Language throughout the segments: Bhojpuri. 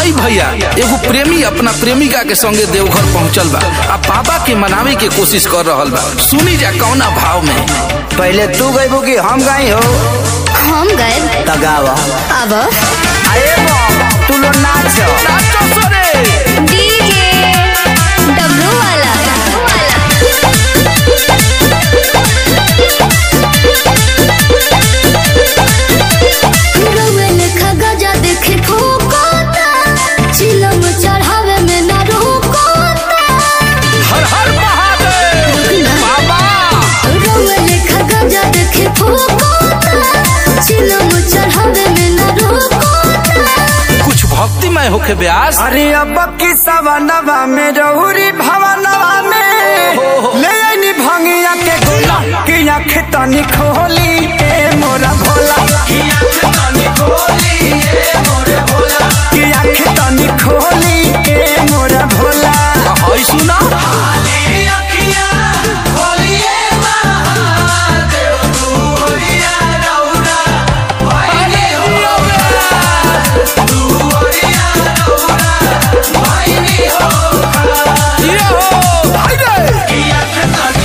आई भैया एगो प्रेमी अपना प्रेमिका के संगे देवघर पहुंचल बा आ बाबा के मनावे के कोशिश कर रहल बा सुनी जा कौना भाव में पहले तू गईबू कि हम गई हो हम गए तगावा अब अरे बम तू लोग नाच नाचो सोरे डीजे डब्लू वाला रोवेल खगजा देखे ठोकोता चिलम चढ़ावे में ना रोकोता हर हर महादेव बाबा रोवेल खगजा देखे ठोकोता चिलम चढ़ावे में ना रोकोता कुछ भक्तिमय होके ब्यास अरे अब की सवनवा में रहुरी भवनवा में ले आईनी भंगिया के गोला कि आँख तनी खोली ए मोरा भोला कि आँख तनी खोली ए मोरा भोला हई सुना ये हो हाय रे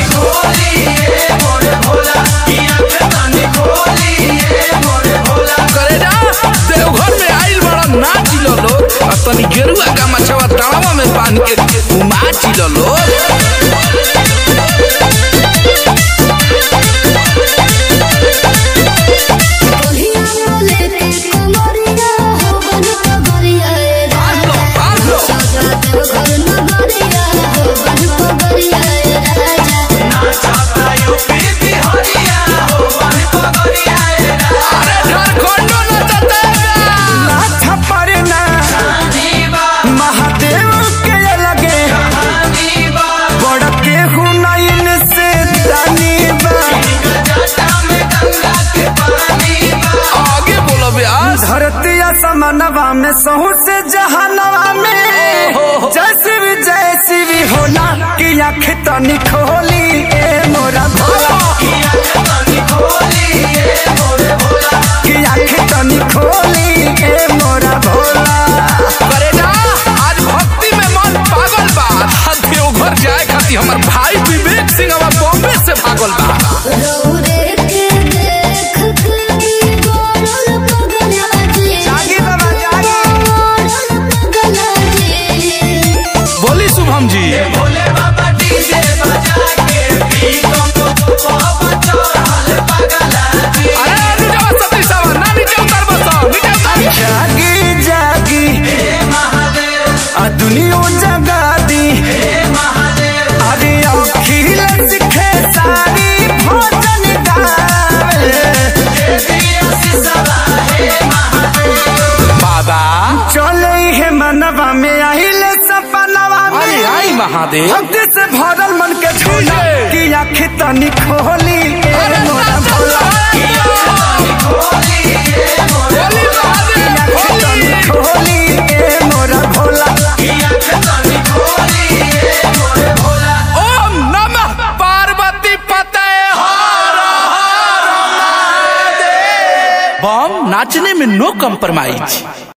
करे जा देवघर में आइल बड़ा नाच लो लोग आ तनी गेरुआ का मछवा तड़ावा में बांध के नाच लो लोग कोहिया बोले के कमरिया हो बन कबरिया रे बांध लो बांध लो राजा देव घर नगरिया हो बन कबरिया रे राजा अरे झारखंडो नचतेगा नाथ पर ना महादेव के लगे बड़ के हुनैन से दानी बा आगे बोलो ब्यास धरती समनवा में सहू से जहानवा में जैसी भी जैसी भी होला कि आँख तनी खोली ए मोरा भोला कि आँख तनी खोली ए मोरा भोला करे जा आज भक्ति में मन पागल बा आ देवघर जाए खातिर हमर भाई विवेक सिंह अब बॉम्बे से भागल बा रौरे के देख के गोरल पगला जी जागी बाबा जागी गोरल पगला जी बोली शुभम जी अरे नीचे बस सती सावा ना नीचे उतर बस नीचे उतर जागी जागी आ दुनिया जगा दी अरे अखिल सिखे सारी भोजन गावे बाबा चले है मनवा में आइल सपनवा अरे में आई महादेव भक्ति से भरल मन के झोला कि आँख तनी खोली ए अरे मोरा नाचो भोला बोली महादेव आँख तनी खोली ए मोरा भोला ओम नमः पार्वती पते बम नाचने में नो कम्प्रोमाइज